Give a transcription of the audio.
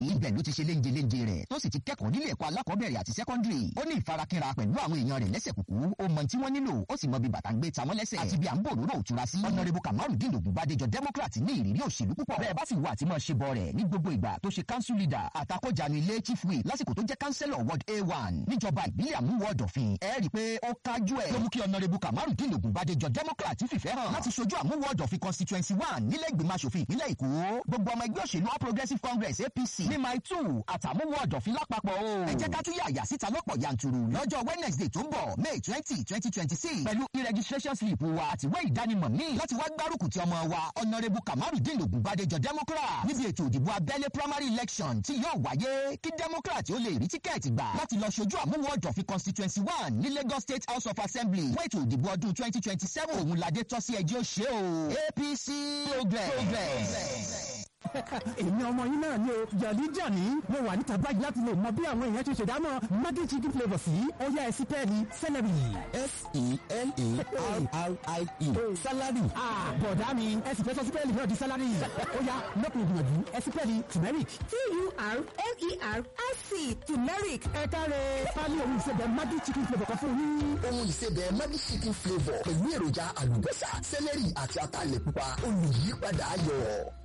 ibẹ̀ ló ti ṣe léńje léńje rẹ̀ tó sì ti kẹ́kọ̀ọ́ nílé ẹ̀kọ́ alákọ̀ọ́bẹ̀rẹ̀ àti sẹ́kọ́ndìrì ó ní ìfarakínra pẹ̀lú àwọn èèyàn rẹ̀ lẹ́sẹ̀ kúkú ó mọ tí wọ́n nílò ó sì mọ bí bàtà ń gbé tamọ́ lẹ́sẹ̀ àti bí à ń bò róró òtura sí. ọ̀nàrẹ́bù kamarudin ògùnbádéjọ democrat ní ìrírí òṣèlú púpọ̀ bẹ́ẹ̀ bá sì wà tí mọ̀ ṣe bọ̀ rẹ̀ ní gbogbo ìgbà tó ṣe council leader àtakọ̀jánu ilé chief whip lásìkò tó jẹ́ councillor ward a1 níjọba ìbílẹ̀ àmúwọ̀ ọ̀dọ̀fin ẹ rí i pé ó kájú ẹ̀ ló mú kí ọ̀nàrẹ́bù kamarudin ògùnbádéjọ democrat fìfẹ́ hàn láti ṣojú àmúwọ̀ ọ̀dọ̀fin constituency one nílẹ̀ ìgbìmọ̀ asòfin ìpínlẹ̀ èkó gbogbo ọmọ ẹgbẹ́ òṣèlú all progressive congress apc ní my two àtàmúwọ̀ ọ̀dọ̀fin lápapọ̀ o ẹ jẹ́ ká tún yàyà síta lọ́pọ̀ yanturu lọ́jọ́ wednesday tó ń bọ̀ may twenty twenty twenty six pẹ̀lú e-registration slip wa àtiwé ìdánimọ̀ míì láti wá gbárùkù ti ọmọ wa ọ̀nàrẹ́bù kamarudin ògùnbádéjọ democrat níbi ètò ìdìbò abẹ́lé primary election tí yóò wáyé kí democrat ó lè rí tíkẹ́ẹ̀tì gbà láti lọ ṣojú àmúwọ̀ ọ̀dọ̀fin constituency one ní lagos state house of assembly fún ètò ìdìbò ọdún twenty twenty seven òun ládé tọ́ sí ẹjẹ́ òṣè o apc progress. èmi ọmọ yín náà ni o jàdí jàní mo wà níta báyìí láti lè mọ bí àwọn èèyàn ṣe ṣèdámọ̀ maggi chicken flavour sí ọyá ẹsí pẹ́ẹ́lí celery. s-e-l-a-r-r-i-e salary. bọ̀dá mi ẹsì fẹ́ sọ sí pẹ́ẹ́lí náà di salary ọyá lọ́kùnrin gbìyànjú ẹsí pẹ́ẹ́lí turmeric. t-u-r-m-e-r-i-c turmeric. ẹ káre pálí òun ìṣẹ̀bẹ̀ maggi chicken flavour kan fún yín. ohun ìsebẹ̀ maggi chicken flavour pẹ̀lú èròjà àlùbọ́sà sẹ́lẹ̀rì àti ataalẹ̀ pupa olùyípadà ayọ̀.